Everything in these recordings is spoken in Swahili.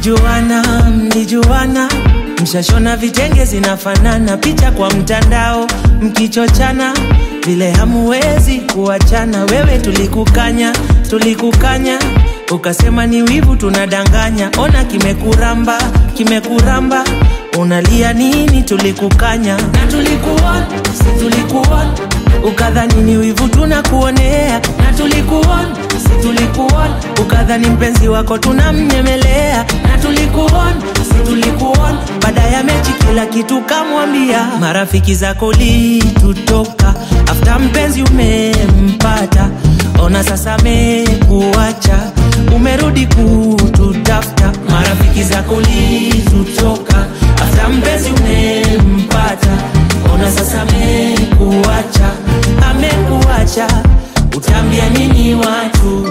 mlijuana mlijuana mshashona vitenge zinafanana picha kwa mtandao mkichochana vile hamuwezi kuachana wewe tulikukanya tulikukanya ukasema ni wivu tunadanganya ona kimekuramba kimekuramba unalia nini tulikukanya na tulikuona si tulikuona ukadhani ni wivu tunakuonea na tulikuona si tulikuona ukadhani mpenzi wako tunamnyemelea na tulikuona si tulikuona baada ya mechi kila kitu kamwambia marafiki zako litutoka afta mpenzi umempata ona sasa mekuacha umerudi kututafuta marafiki zako litutoka afta mpenzi umempata ona sasa mekuacha amekuacha utaambia nini watu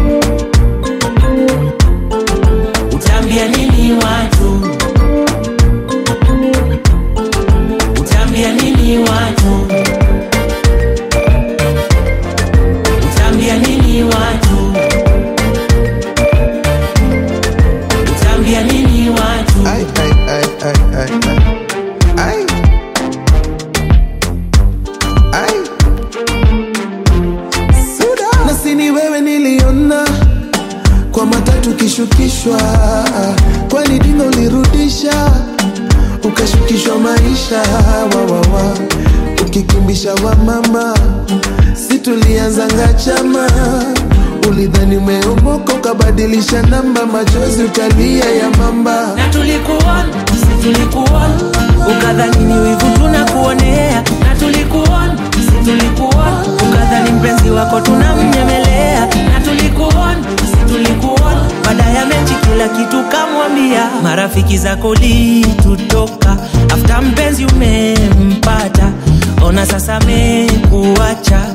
utaambia nini watu utaambia nini watu utaambia nini watu utaambia nini watu Ay, ay, ay, ay, ay, ay. Ay. Ay. Suda. Na si ni wewe niliona kwa matatu kishukishwa, kwani dingo ulirudisha ukashukishwa maisha wawawa, ukikimbisha wa mama, si tulianzanga chama ulidhani umeomoka ukabadilisha namba, machozi ukalia ya mamba na tulikuona si tulikuona ukadhani ni wivu tunakuonea na tulikuona si tulikuona ukadhani mpenzi wako tunamnyemelea na tulikuona si tulikuona baada ya mechi kila kitu kamwambia marafiki zako litutoka afta mpenzi umempata ona sasa mekuacha